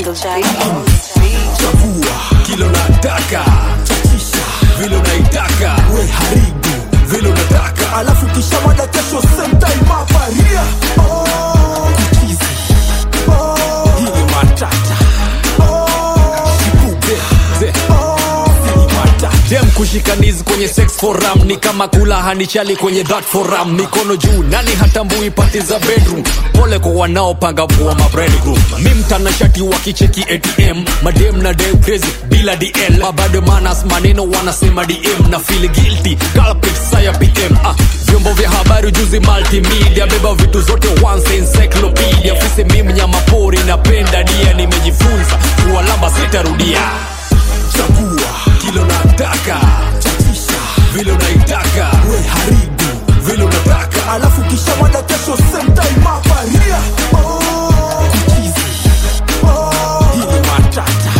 Little Jack. chagua kilo nataka chachisha vile unaitaka we haribu vile unataka alafu kisha mada kesho same time hapa ria oh, kuchizi oh, hii ni matata oh, Kibuge, ze, si ni matata dem kushikanizi kwenye sex forum ni kama kula hanichali kwenye that forum mikono juu nani hatambui pati za bedroom pole kwa wanaopanga vua mabredgroup mi mtanashati wakicheki atm madem na dem crazy bila dl mabado manas maneno wanasema dm na feel guilty culprit saya pm ah, vyombo vya habari juzi multimedia beba vitu zote once encyclopedia fisi mi mnyama pori napenda dia nimejifunza kuwalamba sitarudia chagua kilo nataka chachisha vile unaitaka we haribu vile unataka alafu kisha mada kesho same time hapa ria oh, chizi oh, hii ni matata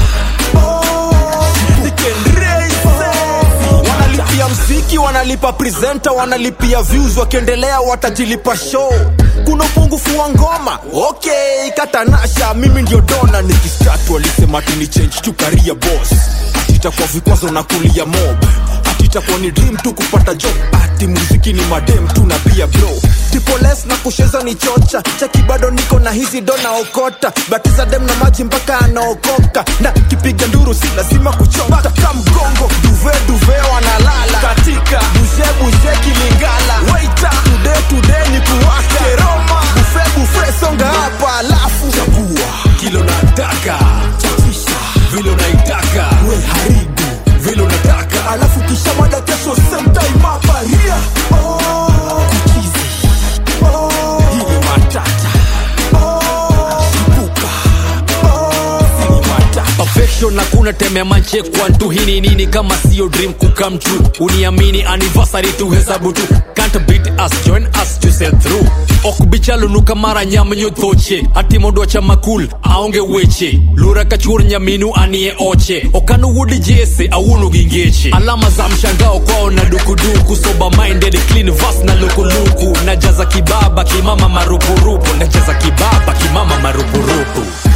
wanalipia mziki wanalipa presenter wanalipia views wakiendelea watajilipa show kuna upungufu wa ngoma okay katanasha mimi ndio dona nikistatu walisema tini change tu career boss atitakuwa vikwazo na kulia mob atitakuwa ni dream tu kupata job ati muziki ni madem tu na pia bro tipoles na kusheza ni chocha chaki bado niko na hizi dona okota batiza dem na maji mpaka anaokoka na kipiga nduru si lazima kuchota ka mgongo duve duve wanalala katika bushe bushe kilingala waita tude tude ni kuwaka keroma bufe bufe songa hapa alafu chagua kilo nataka chachisha vile unaitaka we haribu vile unataka alafu kisha mada kesho same time hapa ria oh, chizi oh, hii ni matata oh, Kibuka, oh. si ni matata perfection hakuna temea manche kwantu hii ni nini kama sio dream kukam true uniamini anniversary tu hesabu tu can't beat us join us to sell through okubichalunuka mara nyamnyo thoche ati mondo cha makul aonge weche lura kachur nyaminu anie oche okanu wudi jese awuno gingeche alama za mshangao kwao na dukuduku sober minded clean vas na lukuluku najaza kibaba kimama marupurupu najaza kibaba kimama marupurupu